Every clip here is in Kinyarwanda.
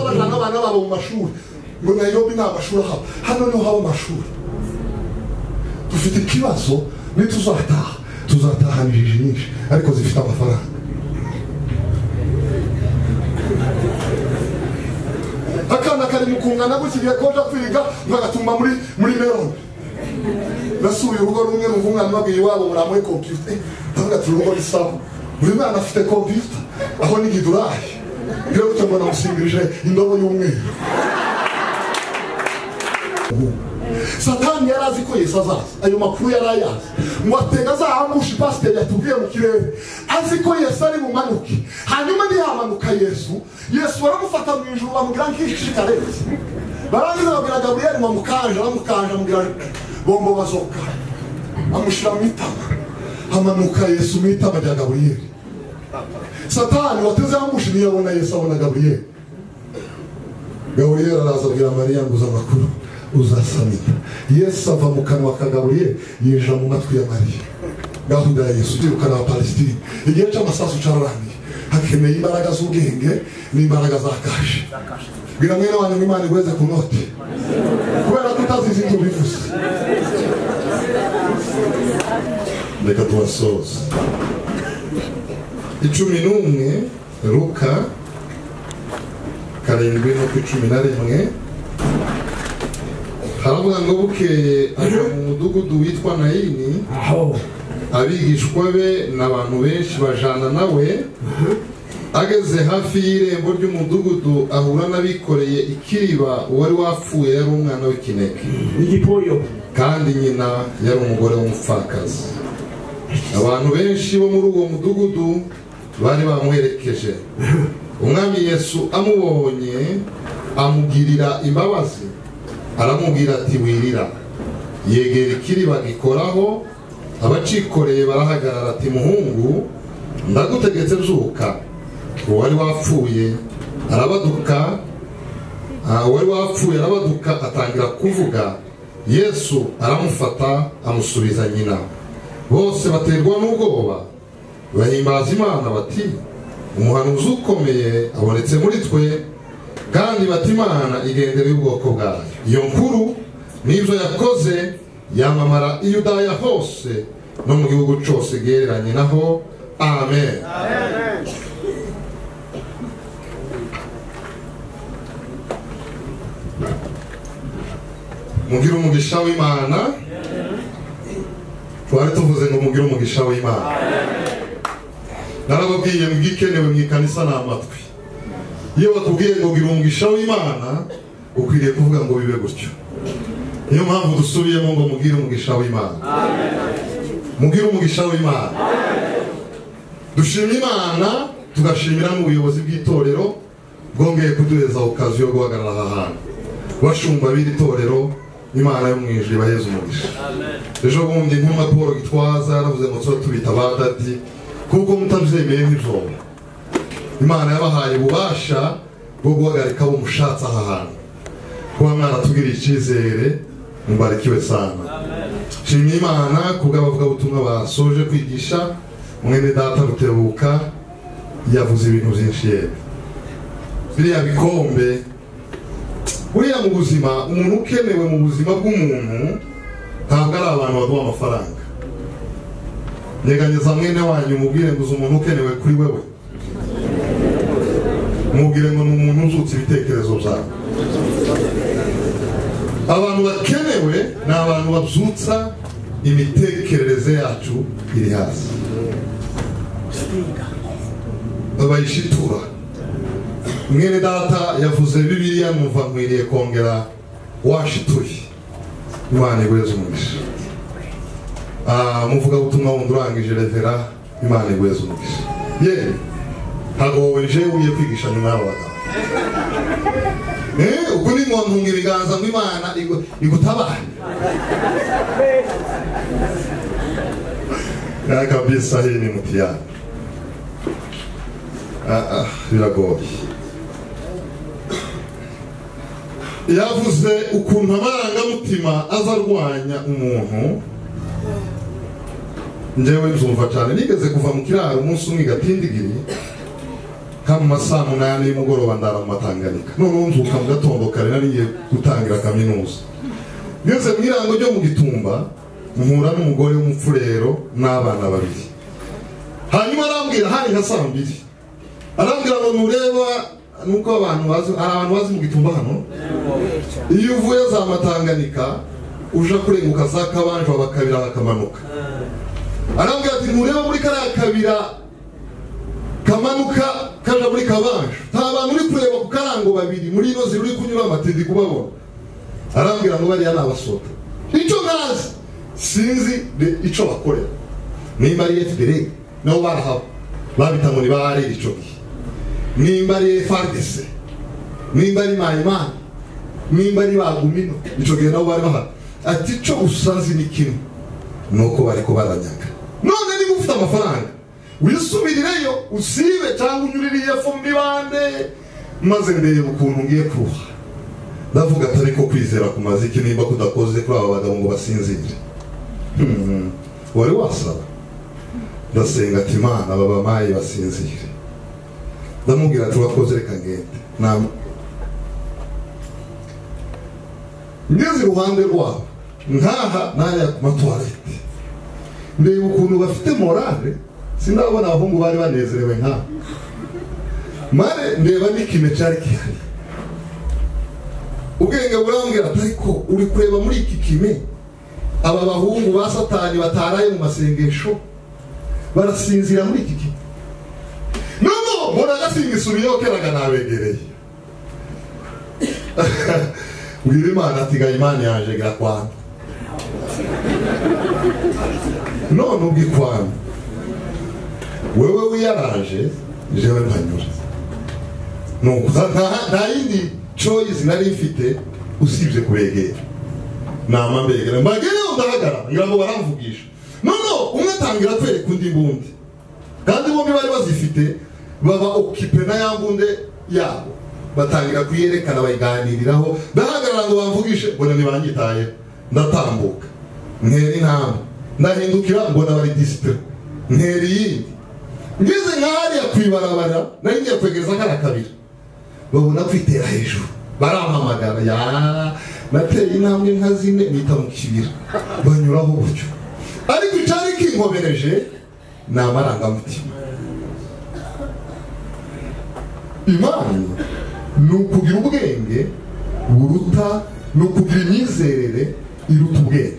n'abagabo mu mashuri ngo nayobi ni amashuri ahaba hano niho haba amashuri dufite ikibazo nituzataha tuzataha injiji nyinshi ariko zifite amafaranga akana kari mu kungana gukiriye koja kwiga nkagatumba muri muri meroni nasuye urugo rumwe numva umwana babwiye iwabo buramuhe kompiyuta ndavuga turi urugo risaba buri mwana afite kompiyuta aho ni gidurari rero gutyo ngo namusingirije indobo y'umweru satani yari azi ko yesu azaza ayo makuru yari ayazi ngo atega azahangusha pasiteri yatubwiye mu kirere azi ko yesu ari bumanuke hanyuma ntiyamanuka yesu yesu baramufata mu ijuru bamubwira nk'ishikarenze barangiza babwira gaburiyeli mamukanje aramukanje amubwira bombo bazoka amushyira mu itama hamanuka yesu mu itama rya gaburiyeli satani wateze amushi ntiyabona yesu abona gaburiyeli gaburiyeli araza abwira mariya ngo uza amakuru uzasamira yesu ava mu kanwa ka gaburiyeli yinjira mu matwi ya mariya gahunda ya yesu irukana abapalesitine igihe cy'amasasu cyararangiye hakeneye imbaraga z'ubwenge n'imbaraga za kashe bwira mwene wanyu ngo imana igweze ku noti kubera ko utazizi ibyo bivuze reka tubasoza icumi n'umwe ruka karindwi no ku icumi na rimwe haravuga ngo bukeye aja mu mudugudu witwa nayini aho abigishwa be n'abantu benshi bajana nawe ageze hafi y'irembo ry'umudugudu ahura n'abikoreye ikiriba uwari wapfuye yari umwana w'ikinege igipoyo kandi nyina yari umugore w'umupfakazi abantu benshi bo muri uwo mudugudu bari bamuherekeje umwami yesu amubonye amugirira imbabazi aramubwira ati wirira yegera ikiriba gikoraho abacikoreye barahagarara ati muhungu ndagutegetse zuka uwari wapfuye arabaduka Ah, uwari wapfuye arabaduka atangira kuvuga yesu aramufata amusubiza nyina bose baterwa n'ubwoba bahimbaza imana bati umuhanuzi ukomeye abonetse muri twe kandi bati imana igendera y'ubwoko bwayo iyo nkuru n'ibyo yakoze yamamara i yudaya hose no mu gihugu cyose gihereranye naho amen mugire umugisha w'imana twari tuvuze ngo mugire umugisha w'imana narababwiye ngo igikenewe mu ikanisa ni amatwi iyo batubwiye ngo gira umugisha w'imana ukwiriye kuvuga ngo bibe gutyo niyo mpamvu dusubiyemo ngo mugire umugisha w'imana mugire umugisha w'imana dushimye imana tugashimira n'ubuyobozi bw'itorero bwongeye kuduheza okaziyo yo guhagarara aha hantu bashumba b'iri torero imana yo mu ijuru ibaheze umugisha ejo bundi intumwa paul gitwaza yaravuze ngo tuba tubita badadi kuko mutabyemeye nk'ijoro imana yabahaye ububasha bwo guhagarika abo mushatse aha hantu kuba mwaratugiriye icyizere mubarikiwe sana shimye imana kubw'abavugabutumwa basoje kwigisha mwene data rutebuka yavuze ibintu byinshi yemwe biriya bikombe buriya mu buzima umuntu ukenewe mu buzima bw'umuntu ntabwo ari abantu baduha amafaranga nyeganyeza mwene wanyu umubwire ngo uzi umuntu ukenewe kuri wewe umubwire ngo ni umuntu uzutse ibitekerezo byawe abantu bakenewe ni abantu babyutsa imitekerereze yacu iri hasi babayishitura mwene data yavuze bibiliya numva nkwiriye kongera washituye imana igweze umugisha muvuga butumwa wundi urangije revera imana igweze umugisha ye ntabwo wowe njewe ugiye kwigisha nyuma y'aba bagabo Eh, ubwo ni nkontunga ibiganza ngo imana igu- igutabare Ya kabisa hii ni mtihani Ah, ah, biragoye yavuze ukuntu amarangamutima aza arwanya umuntu njyewe nzumva cyane nigeze kuva mu kiraro umunsi umwe igatindigiri nka mu ma saa munani y'umugoroba ndara mu matanganyika none wumvuka mu gatondo kare nariye gutangira kaminuza ngeze mu irango ryo mu gitumba mpura n'umugore w'umupfurero n'abana babiri hanyuma arambwira hari nka saa mbiri arambwira ngo ntureba nuko abantu bazi hari abantu bazi mu gitumba hano iyo uvuye za matanganyika uja kurenguka za kabanjwa bakabira bakamanuka arambwira ati ntureba muri kariya kabira kamanuka kaja muri kabanje nta bantu uri kureba ku karango babiri muri ino ziri uri kunyura amatindi kubabona arambwira ngo bariya ni abasota icyo ntazi sinzi de- ico bakorera nimba ari fdr nabo barahaba babita ngo ni ba rr ico gihe nimba ari frdc nimba ari mayimana nimba ari bagumino ico gihe nabo bari bahari ati ico usanzi ni kimwe nuko bariko baranyaga none niba ufite amafaranga wisubirireyo usibe cyangwa unyuririye fo muri bande maze ndeba ukuntu ngiye kuha ndavuga ati ariko kwizera ku maziki nimba kudakoze kuri aba bagabo ngo basinzire Hmm, wari wasaba ndasenga ati imana babamaye basinzire ndamubwira ati urakoze reka ngende Nam- ngeze iruhande rwabo nkaha nariya ku matuwarete ndeba ukuntu bafite morale sindabona abahungu bari banezerewe nkaha mare ndeba n'ikime cyari gihari ubwenge burambwira ati ariko uri kureba muri iki kime aba bahungu ba satani bataraye mu masengesho barasinzira muri iki kime noneho mbona agasinga isubiyeho keraga nabegereye mbwira imana ati gahimani yaje irakwana none ubwo ikwana wewe wiyaraje jewe ntanyura nuko nta- nta yindi choice nari mfite usibye kubegera nama mbegera mbagereho ndahagarara ngira ngo baramvugisha nono umwe atangira atwereka undi mbundi kandi bombi bari bazifite baba okipe na ya mbunde yabo batangira kuyerekana bayiganiriraho ndahagarara ngo bamvugishe mbona ntibanyitayeho ndatambuka ntera intambwe ndahindukira mbona bari disipure ntera iyindi ngeze nkahariya ku ibarabara nari ngiye kwegereza kariya kabiri babona kwitera hejuru barampamagara ya nateye intambwe nka zine nita mu kibira banyuraho buryo ariko icyari kinkomereje ni amarangamutima imana ni ukugira ubwenge buruta ni ukugira imyizerere iruta ubwenge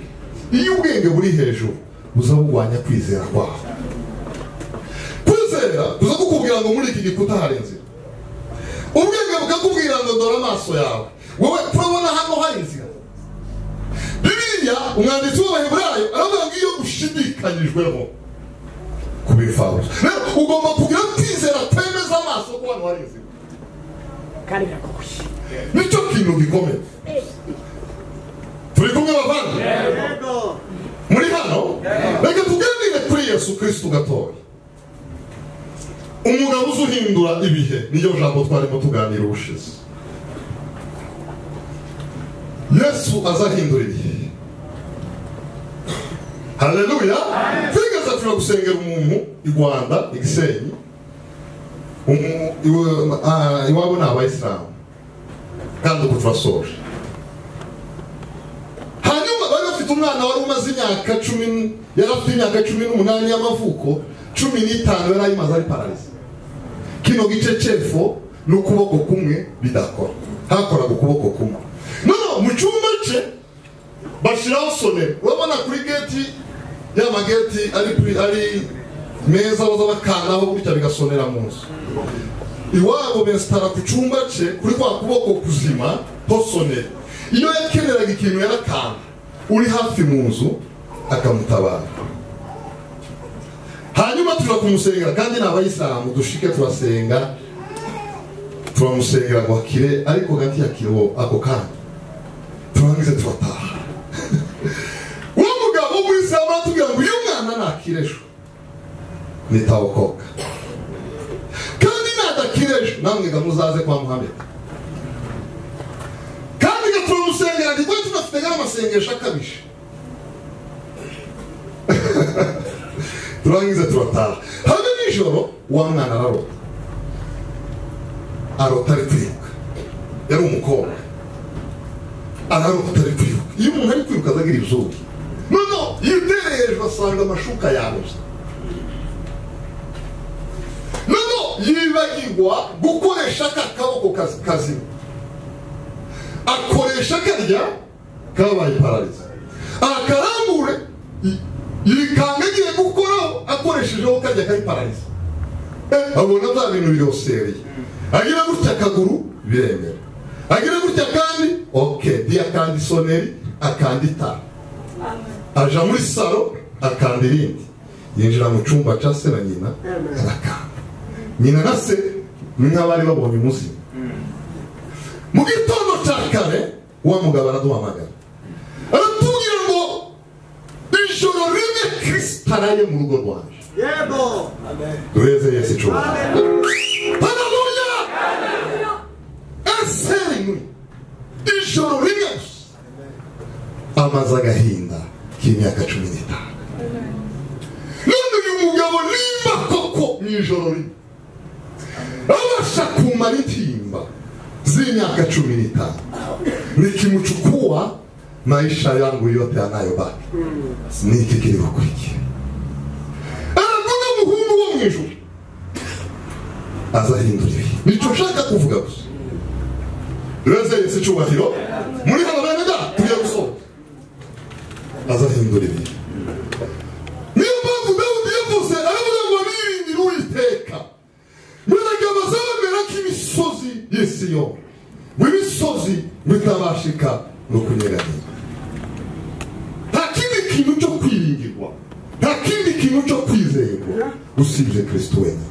iyo ubwenge buri hejuru buza bugwanya kwizera kwawe kwizera kuza kukubwira ngo muri iki gikuta hari inzira ubwenge bukakubwira ngo dore amaso yawe wowe turabona hano hari inzira bibiriya umwanditsi w'abaheburayo aravuga ngo iyo ushidikanyijweho ku bifabuso rero ugomba kugira kwizera temeza amaso ko hano hari inzira kandi birakokoye nicyo kintu gikomeye turi kumwe bavandimwe muri hano reka tuganire kuri yesu kirisitu gatoya umugabo uzi uhindura ibihe niyo jambo twarimo tuganira ubushize yesu azahindura ibihe haleluya twigeze turi gusengera umuntu i rwanda i gisenyi Umu- iwe- ah, iwabo ni abayisilamu kandi ubu turasoje hanyuma bari bafite umwana wari umaze imyaka cumi n- yari afite imyaka cumi n'umunani y'amavuko cumi n'itanu yari ayimaze ari pararize kino gice cy'epfo n'ukuboko kumwe bidakora hakoraga ukuboko kumwe noneho mu cyumba cye bashyiraho sonero urabona kuri geti ya mageti ari kuri ari meza baza bakanaho gutya bigasonera mu nzu iwabo besitara ku cyumba cye kuri kwa kuboko kuzima hosonera iyo yakeneraga ikintu yarakanga uri hafi mu nzu akamutabara hanyuma tuja kumusengera kandi ni abayisilamu dushike turasenga turamusengera ngo akire ariko gati yakire uwo ako kanya turangize turataha uwo mugabo w'umuyisilamu aratubwira ngo uyu mwana nakire ejo nitawokoka kandi nadakira ejo namwe ga muzaze kwa muhammed kandi ga turamusengera nibwo tunafite nk'amasengesho akabije turangiza turataha hamwe nijoro wa mwana ararota arota ari kwiruka yari umukobwa ararota ari kwiruka iyo umuntu ari kwiruka azagira ibizuru noneho iyo utereye hejuru asanga amashuka yabuze noneho yibagirwa gukoresha ka kaboko kazi- kazima akoresha karya kabaye parariza akarambure yi- yikanga agiye gukoraho akoreshejeho karya kari parariza abona bya bintu birosereye agira gutya akaguru biremera agira gutya kandi oke ntiyakanda isoneri akanda itara aja muri salo akanda irindi yinjira mu cyumba cya se na nyina arakanda nyina na se ni nk'abari babonye umuzimu mu gitondo cya kare wa mugabo araduhamagara aratubwira ngo ijoro rimwe kirisita araye mu rugo rwaje yego duheze yesu icumi amen Haleluya! Ensenywe ijoro rimwe gusa amaze agahinda k'imyaka cumi n'itanu none uyu mugabo nimba koko mu ijoro rimwe abasha kumara intimba z'imyaka cumi n'itanu nikimuchukua maisha yangu yote yanayobaki niki kiliokurikia aravuga umuhungu wo mu ijuru azahindura ibihe nicyo nshaka kuvuga gusa reze yesi icyubahiro muri hano bene da tugiye gusohoka azahindura ibihe niyo mpamvu dawudi yavuze aravuga ngo niringira uwiteka mwene bazabamera k'imisozi y'isiyo w'imisozi bitabashika no kunyeganyega nta kindi kintu cyo kwiringirwa nta kindi kintu cyo kwizerwa usibye kirisito wenyine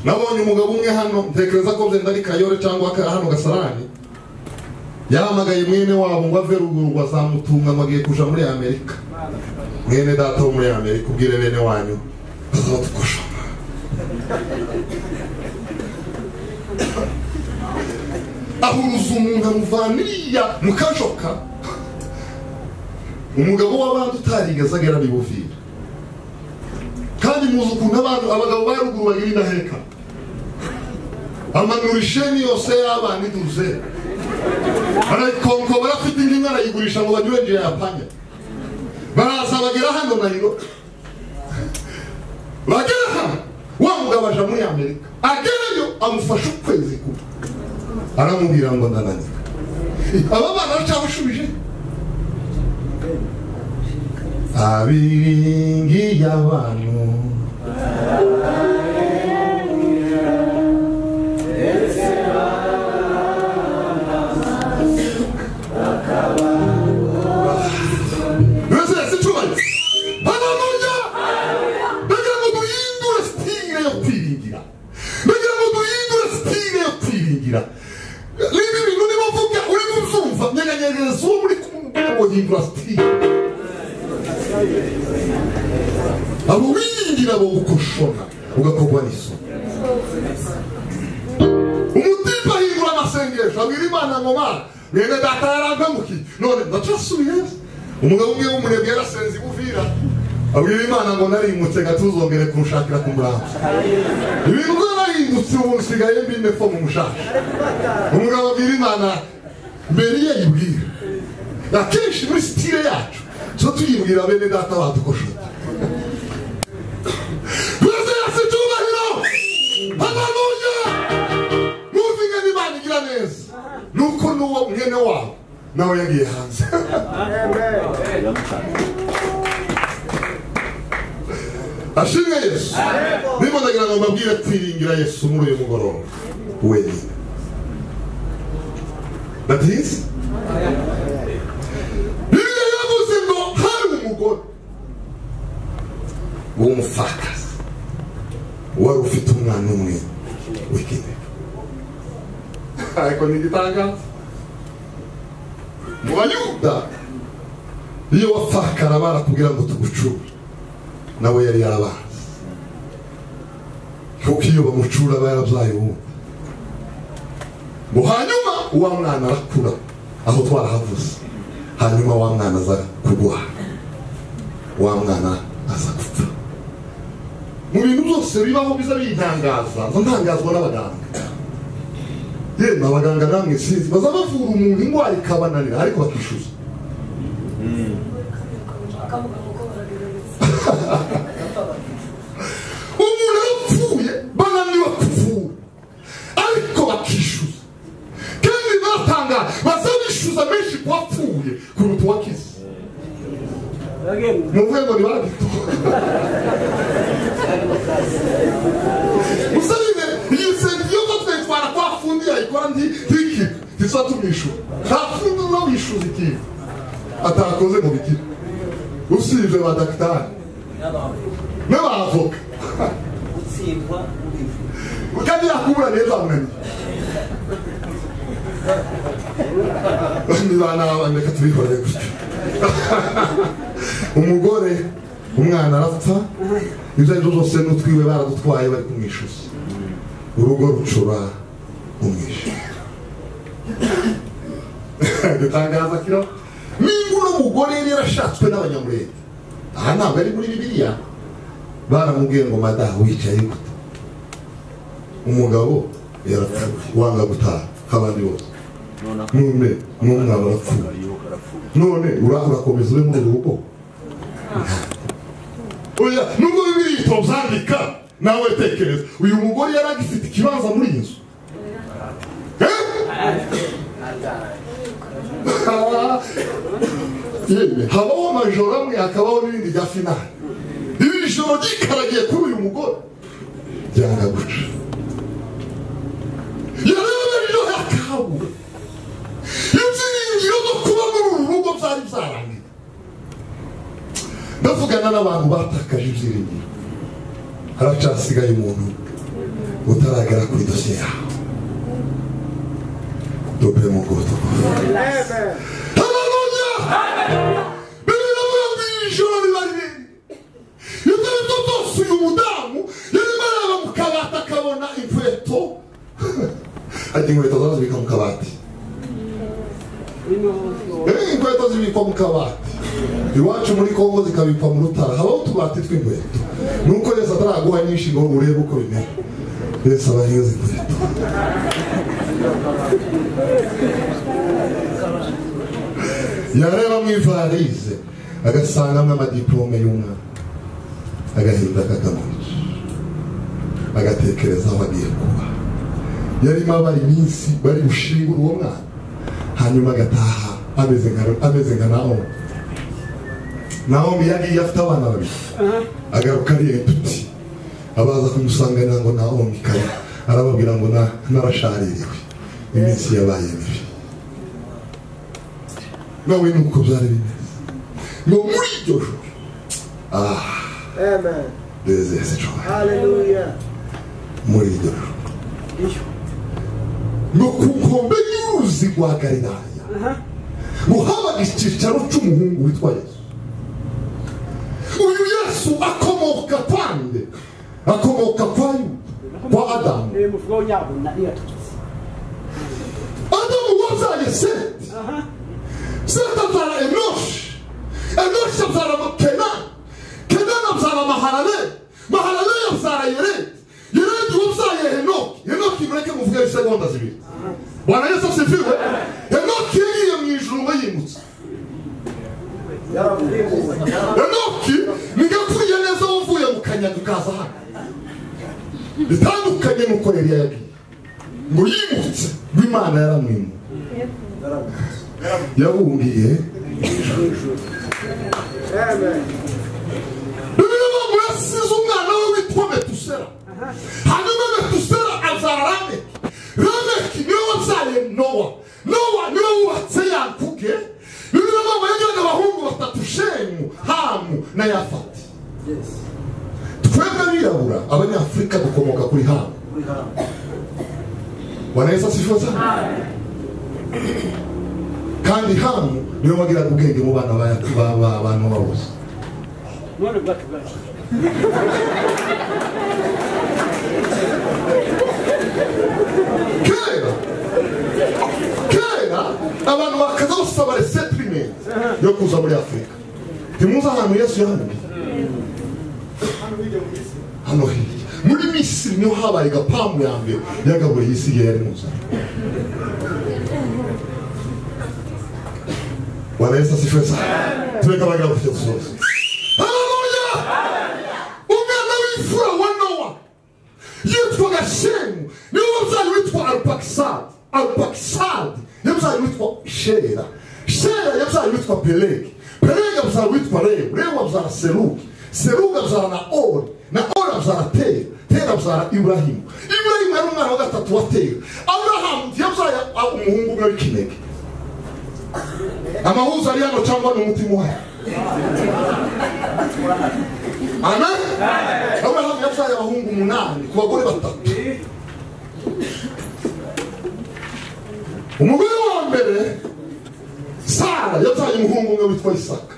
nabonye umugabo umwe hano ntekereza ko byenda ari kayore cyangwa ka- hano gasarani yahamagaye mwene wabo ngo ave ruguru ngo azamutunga ngo agiye kuja muri amerika mwene data wo muri amerika ubwire bene wanyu bazadufasha ahuruza umuntu amuvaniriya mu kajoka umugabo w'abandi utarigeze agera bibuvira kandi muzi ukuntu abantu abagabo ba ruguru bagira indaheka amanura isheni yose y'abana iduze barayikonko barafite indi nka barayigurisha ngo banyure nje yapanya baraza bagera hano na hino bagera hano wa mugabo aja muri amerika agerayo amufasha ukwezi kumwe aramubwira ngo ndananira aba bana aracyabashubije abiringiye abantu Mbese yasicubaye. Haleluya! Ndagira ngo duhindure sitire yo kwiringira ndagira ngo duhindure sitire yo kwiringira niba ibintu niba uvuga urimo uzumva nyeganyegeza uwo muri kumwe ngo hindura sitire abo wiringira bo gukoshona ugakorwa n'isoni umutima hindura amasengesho abwira imana ngo mwana mwene data yarankangukiye none ndacasubiye umugabo umwe w'umunebwe yarasenze ibuvira abwira imana ngo narimutse gatuzongere kurushakira ku murambo ibintu byarahindutse ubu nsigaye mbine fo mu mushasha umugabo abwira imana mbere iyo ayibwira akenshi muri sitire yacu tuba tuyibwira bene data badukoshota Perezida yasa icyubahiro haleluya n'uvuga n'imana igira neza nuko n'uwo mwene wabo nawe yagiye hanze ashimwe yesu ndimo ndagira ngo mbabwire kwiringira yesu muri uyu mugoroba wenyine ndatinze bibiliya yavuze ngo hari umugore w'umupfakazi wari ufite umwana umwe w'ikinege ariko ni igitangaza mu bayuda iyo wapfakara barakubwira ngo tugucure nawe yari yarabanza kuko iyo bamucura aba yarabyaye uwundi ngo hanyuma wa mwana arakura aho twarahavuze hanyuma wa mwana aza kurwara wa mwana aza gupfa mu bintu byose bibaho biza bintangaza nza ntangazwa n'abaganga yemwe abaganga namwe sinzi baza bavura umuntu indwara ikabananira ariko bakishyuza bakavuga ngo barabirabitse umuntu arapfuye bananiwe kuvura ariko bakishyuza kandi batanga baza bishyuza menshi ku wapfuye kuruta uwakize ni urwego ntibagito usabine iyi senti yo batwetwara kwa fundi yayikora ndi tiki ntizatumwishyura nta fundi unawishyuza ikintu atakoze mu bigira usibye ba dagitari n'abavoka gutsindwa kandi yakubura neza munaniye nibana reka tubihore gutyo umugore umwana arapfa ibyo ari byo zose n'utwiwe baradutwaye bari kumwishyuza urugo rucura umwishe dutangaza kiro n'ingo uno mugore yari yarashatswe n'abanyamurenge aha ntabwo ari muri bibiliya baramubwiye ngo madaha wicaye gute umugabo yarapfuye wanga gutaha nk'abandi bose none n'umwana arapfuye none uraho urakomeza ube muri uru rugo oya nubwo bibiri tubyandika nawe tekereza uyu mugore yari agifite ikibanza muri iyi nzu Yemwe, habaho amajoro amwe hakabaho n'ibindi bya finali ibi joro ryikaragiye kuri uyu mugore byanga guca yarabereho yakabura ibyiringiro byo kuba muri uru rugo byari byarangiye ndavugana n'abantu batakaje ibyiringiro haracyasigaye umuntu utaragera kuri dosiye yawe dobe mu bwoko haleluya bibiri muri bibiri ijoro riba rinini ibyo ari byo byose uyu mudamu yarimo areba mu kabati akabona inkweto ajya inkweto zarazibika mu kabati Eh, inkweto zibikwa mu kabati iwacu muri kongo zikabikwa mu rutara habaho utubati tw'inkweto nuko yesu ataraguha nyinshi ngo urebe uko bimera yesu aba yize inkweto yareba mu ivarize agasangamo amadiplome y'umwana agahinda kakamwica agatekereza aho agiye kuba yarimo abara iminsi bari bushingure uwo mwana hanyuma agataha ameze nka ameze nka nawomi nawomi yagiye afite abana babiri agaruka ari inshuti abaza kumusanganira ngo nawomi kare arababwira ngo na- narashaririwe iminsi yabaye mibi nawe ni uko byari bimeze ngo muri iryo joro aha Amen. dezeze coba Hallelujah. muri iryo joro ni ku nkombe y'uruzi rwa galilaya ngo habaga icyicaro cy'umuhungu witwa yesu uyu yesu akomoka pande akomoka kwa yuda kwa adamu Ni umuvugo w'inyabuna iyo aturutse. adamu wabyaye seti Aha. seti abyara enoshi enoshi abyara kenani kenani abyara maharare maharare abyara yeredi yeredi wabyaye henoki henoki mureke muvuge isegonda zibiri bwana yesu asifiwe henoki yagiye mu ijuru ngo yimutse enoki ni gapfuye neza wavuye mu kanyaga ukaza hano bitandukanye n'uko yari yagiye ngo yimutse b'imana yaramwimuye yabungiye bibiliya ivuga ngo yasize umwana we witwa metusera hanyuma metusera abyara rameki rameki niwe wabyaye nowa nowa niwe wubatse yakuge bibiliya ivuga ngo yagiraga abahungu batatu shemu hamu na yafati twebwe abirabura abanyafurika dukomoka kuri hamu bwana yesu asifiwe cyane kandi hamu niwe wagiraga ubwenge mu bana ba- ba- ba- bantu bose None bwacu bwacu. kera kera abantu bakaza basaba resetimenti yo kuza muri afurika ntimuzi ahantu yesu yahamye hano yabaye gapamu ya mbere yagaburiye iyi si yari mu nzara bwana yesu asifiwe sana tureka abagabo kujya gusoza haleluya umwana w'imfura wa nowa yitwaga shemu niwe mubyeyi witwa arupakisadi arupakisadi yabyaye witwa shera shera yabyaye witwa pelegi pelegi abyara witwa rebu rebu abyara serugi serugi abyara na ori na ori abyara tera tera abyara iburahimu iburahimu yari umwana wa gatatu wa tera aburahamu yabyaye umuhungu umwe w'ikinege amahuzo ari hano cyangwa ni umutima uhari amen aburahamu yabyaye abahungu umunani ku bagore batatu umugore wa mbere sara yabyaye umuhungu umwe witwa isaka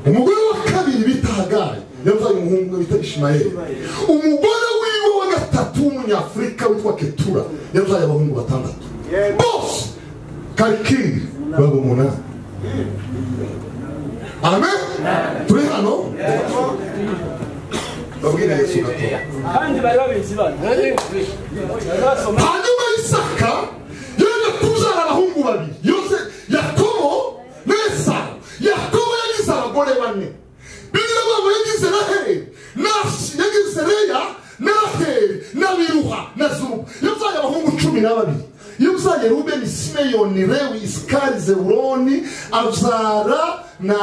umugore wa kabiri bita hagari yabyaye umuhungu umwe witwa ishimayeli umugore wiwe wa gatatu w'umunyafurika witwa ketura yabyaye abahungu batandatu bose karikiri baba umunani amen turi hano babwire yesu gatoya kandi bari babizi bano bari basoma hanyuma isaka yaje kubyara abahungu babiri yose yakobo na esawu yakobo yagize abagore bane bigira babo yagize raheli nashi yagize leya na raheli na biruha na zuba yabyaye abahungu cumi na babiri yabyaye rubeni simeyoni rewi isikari zebuloni abyara na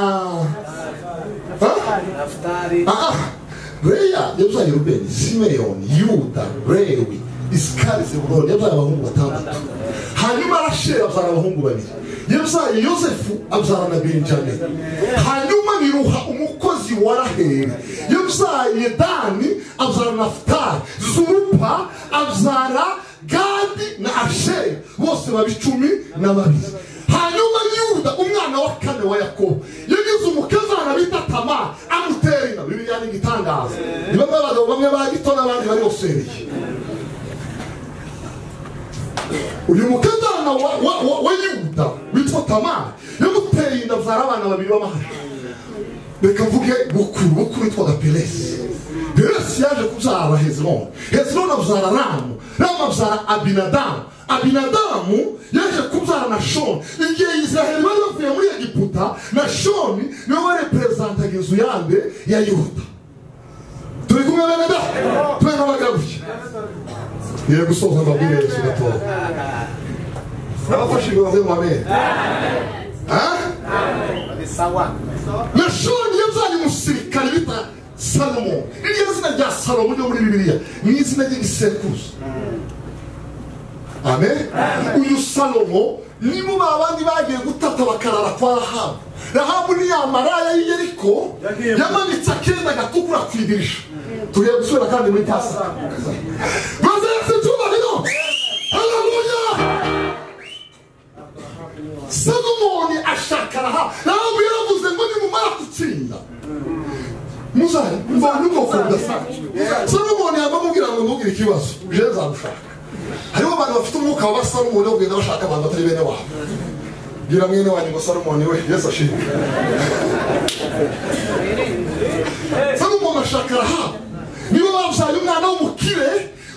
Ha? nafutari aha reya yabyaye rubeni simeyoni yuda rewi isikari zebuloni yabyaye abahungu batandatu hanyuma rasheli abyara abahungu babiri yabyaye yosefu abyara na benjamin hanyuma biruha umukozi wa raheli yabyaye dani abyara nafutari zurupa abyara gadi na asheri bose baba icumi na babiri hanyuma yuda umwana wa kane wa yakobo yagize umukazana bita tama amutera inda bibiliya ni igitangaza ni bamwe abagabo bamwe ba gito n'abandi bari basereye uyu mukazana wa, wa, wa, wa yuda witwa tamari yamuteye inda abyara abana babiri b'amahari reka mvuge bukuru bukuru witwaga peresi peresi yaje kubyara hezironi hezironi abyara ramu ramu abyara abinadamu abinadamu yaje kubyara na shoni igihe israheli bari bavuye muri egiputa na shoni niwe wareperezentantaga inzu yande ya yuda turi kumwe bene da tube n'abagaruye ngiye gusoza mbabwire yesu gatoya nabafashije bave mu amere Ah? bari sawa nashoni yabyaye umusirikare bita salomo iryo zina rya salomo ryo muri bibiliya ni izina ry'igisekuruza amen uyu salomo nibo ba bandi bagiye gutata bakarara kwa rahabu rahabu ni ya maraya y'i yeriko yamanitse akenda agatukura ku idirisha tugiye gusubira kandi muri pasi maze yatse icyubahiro haleluya salomoni ashaka rahabu rahabu yaravuze ngo nimumara gutsinda muzari mvana ubwoko budasanzwe salomoni yamamubwira ngo mubwire ikibazo je nzamushaka hariho abantu bafite umwuka wa salomoni wo kugenda bashaka abantu batari bene wabo bwira mwene wanyu ngo salomoni we yesu ashimwe salomoni ashaka rahabu niwe babyaye umwana w'umukire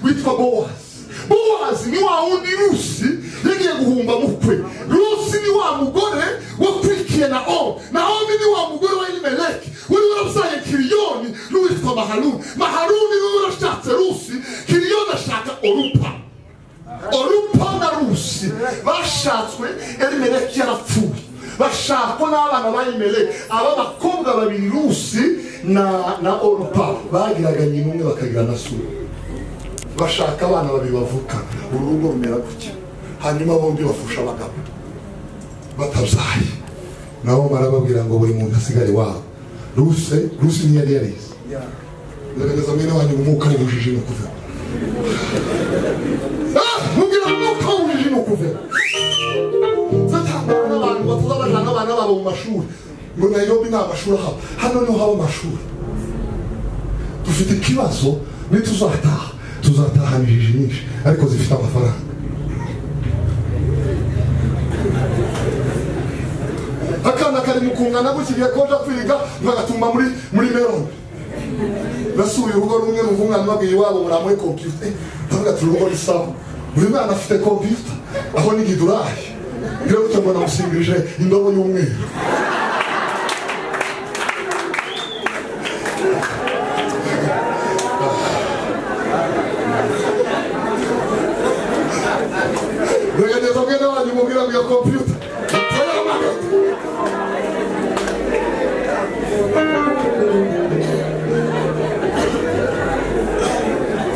witwa bowazi bowazi ni wa wundi rusi yagiye guhumba mukwe rusi ni wa mugore wo kwikiye na omi na omi ni wa mugore wa elimeleki wari warabyaye kiriyoni n'uwitwa maharuni maharuni niwe warashatse rusi kiriyoni ashaka orupa orupa na rusi bashatswe elimeleki yarapfuye bashakwa n'abana ba elimeleki aba bakobwa babiri rusi na na orupa bagiraga nyina umwe bakagira na sura bashaka abana babiri bavuka urugo rumera gutya hanyuma bombi bafusha abagabo batabyaye nabo barababwira ngo buri muntu asigare iwabo ruse ruse ntiyari yarize ndagaragaza mwene wanyu umwuka w'ubujiji ni ukuvuga Ah, mubwira umwuka w'ubujiji ni ukuvuga zatambara n'abantu batoza bajana abana babo mu mashuri ngo nayirobi nta mashuri ahaba hano niho haba amashuri dufite ikibazo nituzataha tuzataha injiji nyinshi ariko zifite amafaranga akana kari mu kungana gutya igihe koja kwiga bagatumba muri muri meloni nasuye urugo rumwe ruvunga mpabwiye iwabo muramuhe kompiyuta ndavuga ati urugo ni sawa buri mwana afite kompiyuta aho ni gidurayi rero gutyo ngo namusingirije indobo y'umweru muragenda mwene wanyu mubwira ngo iyo kompiyuta iteyeho amagana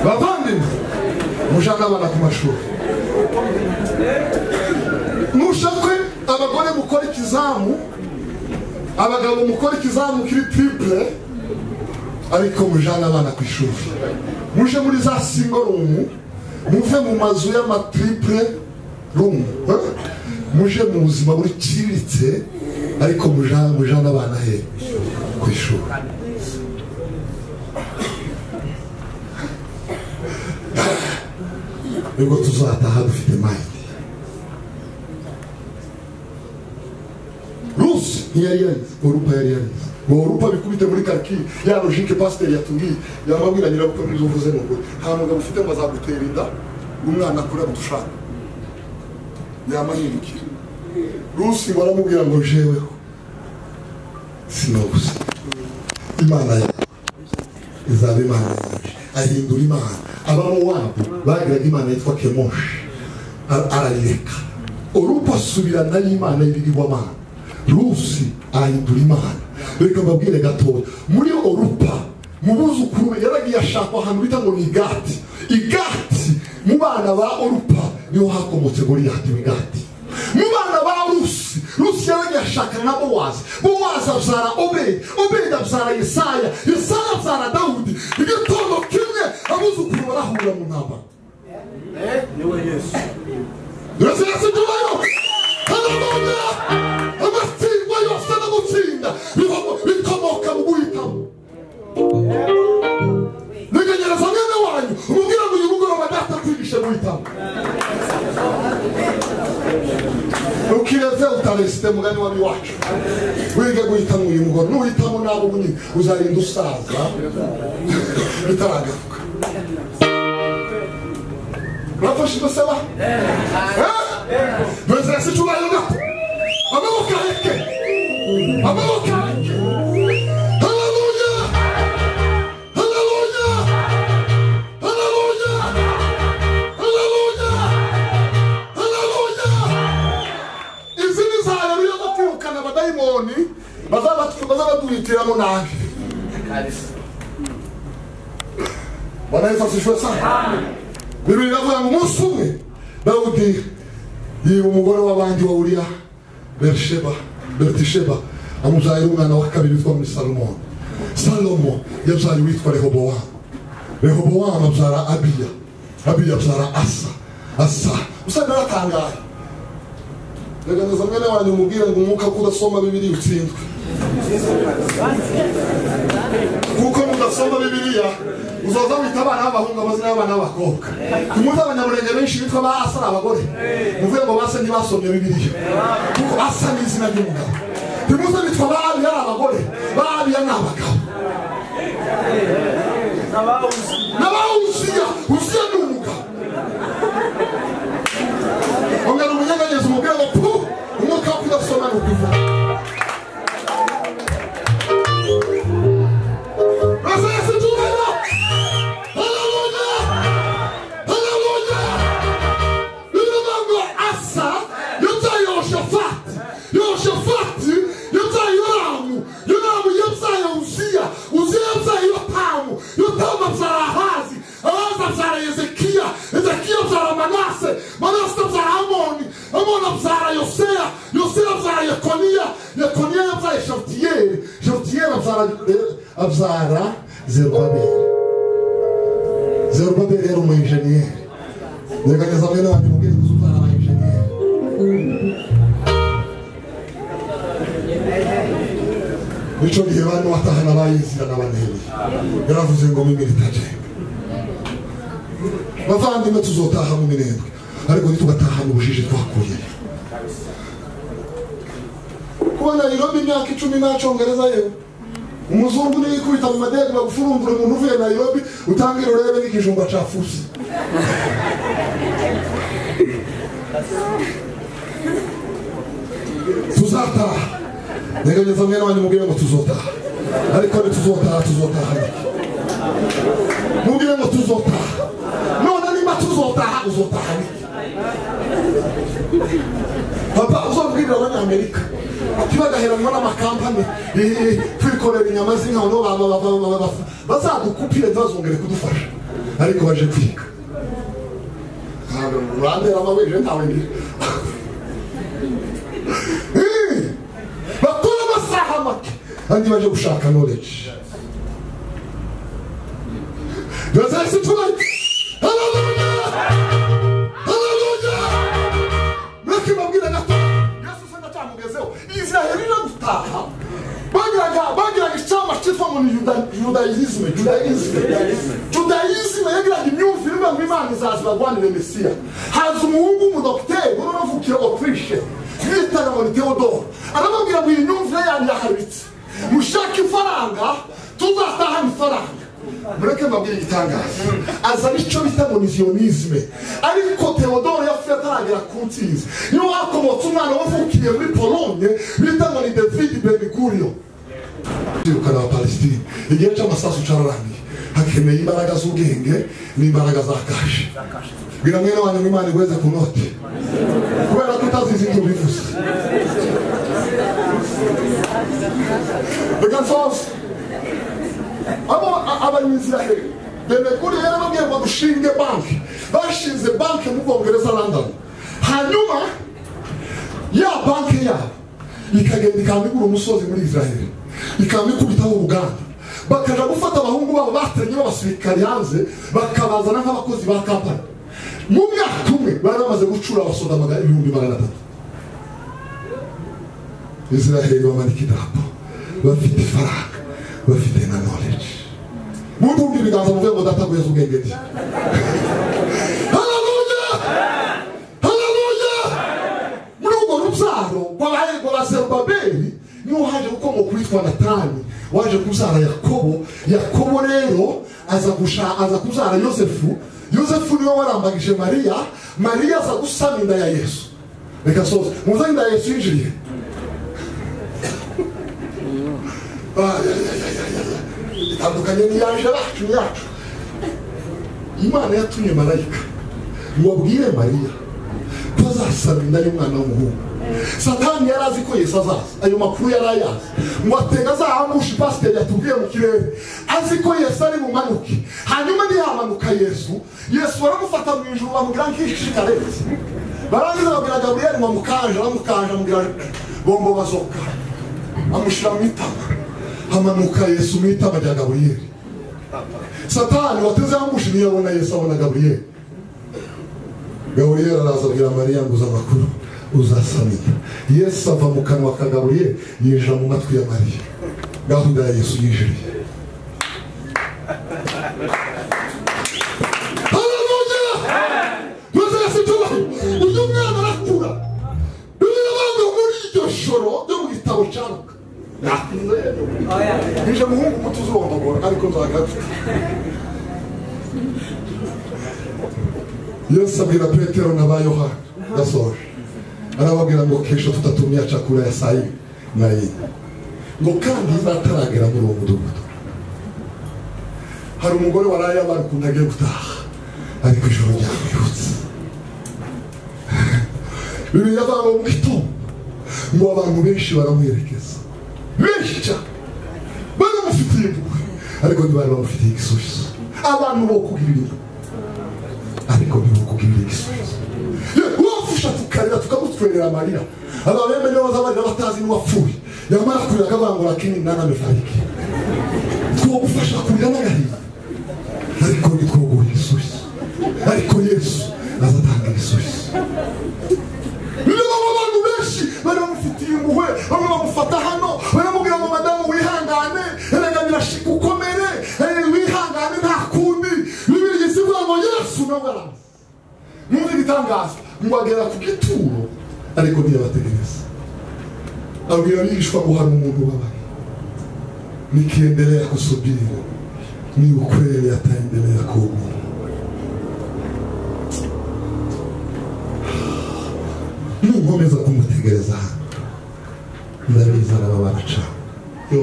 bavandimwe mujane abana ku mashuri mushakwe abagore mukora ikizamu abagabo mukora ikizamu kiri triple ariko mujane abana ku ishuri muje muri za single room muve mu mazu y'amatriple room eh? muje mu buzima buriciriritse ariko mujane mujane abana he ku ishuri nibwo tuzataha dufite mayindi rusi ntiyari yarize orupa yari yarize ngo orupa bikubite muri karikiri ya logike pasiteri yatubwiye yamabwira nyirabukwe muri uvuze ngo ngo, nta mugabo ufite ngo azagutera inda umwana akura ngo dushaka yamanyirukira rusi ngo aramubwira ngo jeweho sinobuze imana yawe izaba imana yaje ahindura imana abamowabu bagiraga imana yitwa kemoshi Ar- arayireka urupa asubirana y'imana y'ibiribwamana rusi ahindura imana reka mbabwire gatoya muri orupa mu buzukuru be yaragiye ashaka ahantu bita ngo ni igati igati mu bana ba orupa niho hakomotse goriyati w'igati mu bana ba rusi rusi yaragiye ashaka na bowazi bowazi abyara obedi obedi abyara yesaya yesaya abyara dawudi igitondo kimwe abuzukuru barahura mu ntambara niwe yesu uretse tubayo aranone amatsindwa yose no gutsinda biva- bikomoka mu guhitamo ntegenyereza mwene wanyu umubwira ngo uyu mugoroba data kwigishe guhitamo ukireze utaresite mugani wari wacu wige guhitamo uyu mugoroba nuhitamo nabo bunini uzarinda usaza bitaragaruka urafashe imbasaba ntuzese icyubahiro gato amaboko areke amaboko areke haleluya haleluya haleluya haleluya haleluya izi ni za haleluya zo kwirukana abadayimoni bazabatu- bazabaduhitiramo nabi bwana yesu asishwe sana bibiri iravuga ngo umunsi umwe dawudi yiba umugore w'abandi wa uriya berisheba beretisheba amubyarira umwana wa kabiri witwa muri salomo salomo yabyaye uwitwa rehobowamu rehobowamu abyara abiya abiya abyara asa asa usanga aratangaye reganeza mwene wanyu umubwire ngo umwuka ko udasoma bibiri utsindwe kuko mudasoma bibiliya uzoza wita abana b'abahungu amazina y'abana b'abakobwa umuzi abanyamurenge benshi bitwa ba asa ari abagore muvuye ngo basa ntibasomye bibiliya kuko asa ni izina ry'umugabo timuze bitwa ba abiya ari abagore ba abiya ni abagabo n'abaho uziya uziya ni umugabo ongera umunyeganyezo umubwire ngo pu umwuka wo kudasoma ni ukuvuga Professor Juvena! Hallelujah! Hallelujah! Remember ngo Asa yabyaye Yehoshafati. Yehoshafati yabyaye Yoramu. Yoramu yabyaye Uziya. Uziya yabyaye Yotamu. Yotamu abyara Ahazi. Ahazi abyara Hezekiya. Hezekiya abyara Manase. Manase abyara Amoni. Amoni abyara Yoseya. Yoseya abyara Yekoniya. Yekoniya yabyaye Shafutiyeli. Shafutiyeli abyara abyara Zerubabeli. Zerubabeli yari umu enjeniyeri ngerageza mwene wanjye mubwire ngo uzumvana aba enjeniyeri nicyo gihe bane watahana abayizira n'abaneheri yaravuze ngo mimiri itajembe bavandimwe tuzotaha mu minembwe ariko ntitugatahane ubujiji twakuye kubona irobi imyaka icumi nta cyongereza yewe umuzungu niyo ikubita mu madege bagufurumbura umuntu uvuye nayirobi utangire urebe n'ikijumba cafusi tuzataha ntegereza mwene wanyu mubwire ngo tuzotaha ariko ntituzotaha tuzotaha ariko mubwire ngo tuzotaha none niba tuzotaha uzotaha ariko papa uzabwirira abanyamerika ati bagaheranwa n'amakampani eh, kwikorera inyama z'inka no baba- baba- baba- baba- bazadukupire ntibazongere kudufasha ariko baje kwiga ntabwo urandera amabere ntawe ngira Eh, bakora amasaha make kandi baje gushaka knowledge Let's say tonight. Hallelujah! Hallelujah! mureke babwira gato yesu se ndacyamugezeho israheli no gutaha bagiraga bagiraga icyama cyitwa ngo ni Juda- judayizme judayizme judayizme yagiraga imyumvire ivuga ngo imana izaza ibagwanire mesiya haza umuhungu w'umudogiteri wari unavukiye otirishe yitaga ngo ni teodoro aramubwira ngo iyi myumvire yanyu yaharitse mushake ifaranga tuzatahana ifaranga mureke mbabwire igitangaza azana icyo bita ngo ni zionisme ariko teodoro yapfuye ataragera ku nsinzi niyo hakomotse umwana wavukiye muri polonye bita ngo ni david benigurio kwirukana abapalesitini igihe cy'amasasu cyararangiye hakeneye imbaraga z'ubwenge n'imbaraga za kashe bwira mwene wanyu ngo imana igweze ku note kubera ko utazizi ibyo bivuze reka nsoze abo abanyisiraheli benekuri yari ababwiye ngo dushinge banki bashinze banki mu bwongereza london hanyuma ya banki yabo ikagenda ikambigura umusozi muri israheli ikambikubitaho uruganda bakaja gufata abahungu babo batenye b'abasirikari hanze bakabazana nk'abakozi ba kampani mu mwaka umwe bari bamaze gucura abasoda magana ibihumbi magana atatu israheli bamanika idarapo bafite ifaranga bafite na knowledge mutumva ibiganza muvuye ngo data guheza ubwenge bwe haleluya haleluya muri urwo rubyaro rwabaye rwa zerubabeli niho haje gukomoka uwitwa natani waje kubyara yakobo yakobo rero aza gusha aza kubyara yosefu yosefu niwe warambagije mariya mariya aza gusama inda ya yesu reka soze muze inda ya yesu yinjiriye Ah, ya, ya, ya, ya, ya. itandukanye n'iyaje yacu yacu imana yatumye marayika ngo abwire mariya ko azasaba inda y'umwana w'umuhungu satani yari azi ko yesu azaza ayo makuru yari ayazi ngo atega azahamusha pasiteri yatubwiye mu kirere azi ko yesu ari bumanuke hanyuma ntiyamanuka yesu yesu baramufata mu ijuru bamubwira nk'ishikarenze barangiza babwira gaburiyeli ngo amukanje aramukanje amubwira bombo bazoka amushyira mu itama hamanuka yesu mu itama rya gaburiyeli satani wateze amushi ntiyabona yesu abona gaburiyeli gaburiyeli araza abwira mariya ngo uza amakuru uzasamira yesu ava mu kanwa ka gaburiyeli yinjira mu matwi ya mariya gahunda ya yesu yinjiriye Hallelujah! Maze Yesu tubahe. uyu mwana arakura bibiliya ivuga ngo muri iryo joro ryo mu gitabo cya luka natinze ije muhungu muto uzurondogora ariko nzagapfa yesu abwira petero na ba yohana ndasoje arababwira ngo kesho tutatumya cakura ya saa yine na yine ngo kandi izataragera muri uwo mudugudu hari umugore waraye abarukunda agiye gutaha ariko ijoro ryamwibutse bibiri abantu mu gitondo ngo abantu benshi baramuherekeza benshi cyane baramufitiye impuhwe ariko ntibari bamufitiye igisubizo abantu bokubwira inyuma ariko ntibokubwira igisubizo wafusha tukarira tukamutwerera amarira abantu bemeye baza barira batazi n'uwapfuye yamara kurira kabangura kini naname fariki twogufasha kurira n'agahinda ariko ntitwoguha igisubizo ariko yesu azatanga igisubizo niba abo bantu benshi baramufitiye impuhwe bamwe bamufata hano baramubwira ngo madamu wihangane erega birashika ukomere eh, wihangane nta kundi bibirigisi ivuga ngo yesu nawe araza mwumva ibitangaza ngo agera ku gituro ariko ntiyabategereza abwira abigishwa ngo hari umuntu ubabaye nikiendelea kusubiri ni ukweli ataendelea kuumia ninkomeza kumutegereza hano ndabiza nabo baraca yo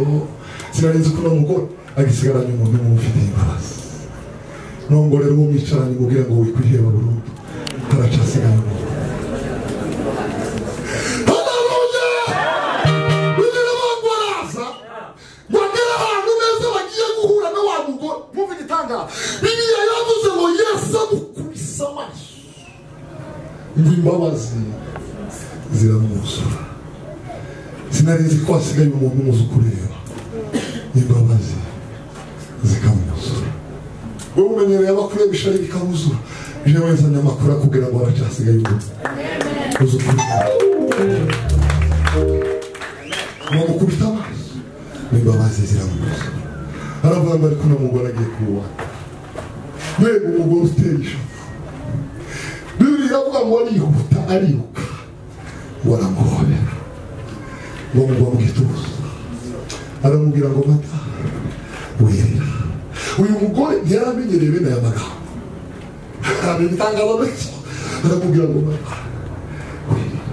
sinarinzi ko uno mugore agisigaranye umuntu umufitiye imbabazi nongorera uwo mwicaranye mubwira ngo wikwiheba burundu haraca asigaye umuntu Move in the tanga. bibiliya yavuze ngo yesu amukubise amaso ngo imbabazi ziramwuzura sinarinzi ko hasigaye umuntu umuzi ukureba imbabazi zikamwuzura wowe umenyereye abakurebesha ari bikamuzura jewe nzanye amakuru akubwira ngo haracyasigaye umuntu uzi ukureba bamukubita amaso n'imbabazi ziramwuzura aravuga ngo ariko uno mugore agiye kuwubaha mbega umugore uteye ishavu bibiri iravuga ngo arihuta ariruka waramuhobera bamugwa mu gituza aramubwira ngo mata wirira uyu mugore ntiyaramenyereye bene aya magambo aramenye itangazo menshi aramubwira ngo mata wirira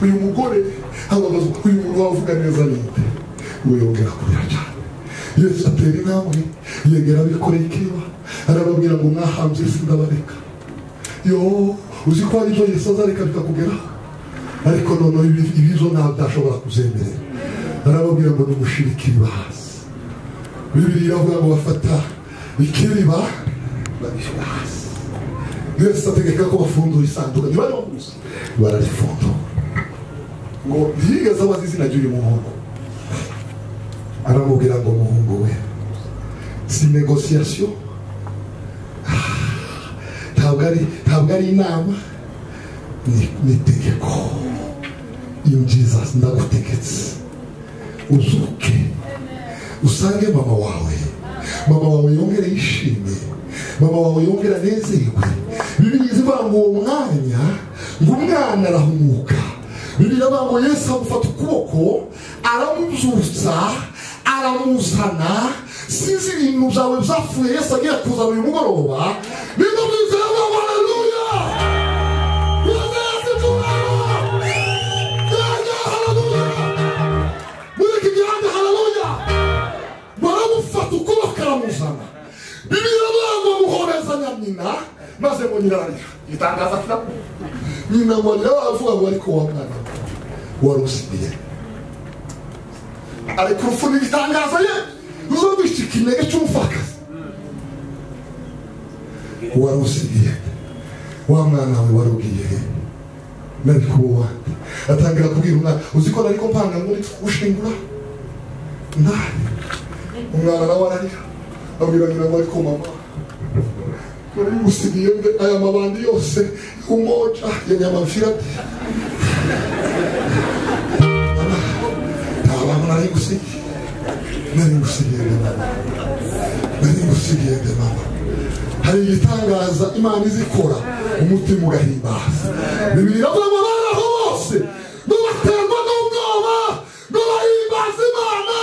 uyu mugore ababazwa uyu muntu wavuga neza ninde weyongera kurira cyane yesu atera intambwe yegera abikoreye ikeba arababwira ngo mwahanze isi ndabareka yo uzi ko hari ibyo yesu azareka bikakugeraho ariko noneho ibi- ibizo nta byashobora kuzemerera arababwira ngo nimushire ikiriba hasi bibiri iravuga ngo bafata ikiriba babishyira hasi yesu ategeka ko bafundura isanduka ntibariho gusa bararifundura ngo ntiyigeze abaza izina ry'uyu muhungu aramubwira ngo muhungu we si negosiyasiyo Ah, ntabwo ari ntabwo ari inama ni ni itegeko in jesus ndagutegetse uzuke usange mama wawe mama wawe yongere yishime mama wawe yongere anezerwe bibiliya ivuga ngo uwo mwanya ngo umwana arahumuka bibiliya ivuga ngo yesu amufata ukuboko aramubyutsa aramuzana sinzi ibintu byawe byapfuye yesu agiye kuzana uyu mugoroba nibyo bizera ngo haleluya yesu yasifuwe yajya haleluya muri iki gihanda haleluya baramufata uko bakaramuzana bibiri banga muhobezanya nyina maze ngo nyina ararira itangaza afite nyina ngo arira baravuga ngo ariko wa mwana we, wari usigaye ariko urupfu ni igitangaza ye ruzabisha ikinege cy'umupfakazi wari usigaye wa mwana we wari ugiye he nabikuwa atangira kubwira umwana uzi ko nariko mpanga muri gushingura ndani umwana nawe ararira abwira nyina ngo ariko mama nari gusigiye mbe aya mabandi yose umoja ya nyamavira ati mama nta bantu nari gusigiye nari gusigiye nde mama nari gusigiye nde mama hari igitangaza imana izikora umutima ugahimbaza bibiri iravuga ngo baraho bose n'ubaterwa n'ubwoba n'abahimbaza imana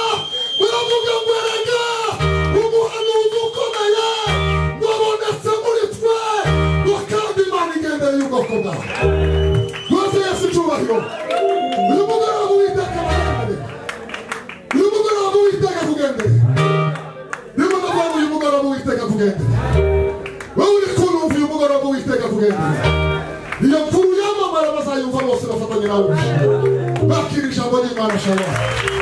baravuga ngo erega umuhanuzi ukomeye wabonetse muri twe ngo kandi imana igendeye ubwoko bwawe rwose yesu icyubahiro uyu mugoroba uwiteka aragendera uyu mugoroba uwiteka kugendera uyu mugoroba uyu mugoroba uwiteka kugendera wowe uri kunumva uyu mugoroba uwiteka kugendera iyo mvuru yamamara bazayumva bose bafatanye nawe bakira ijambo ry'imana shalom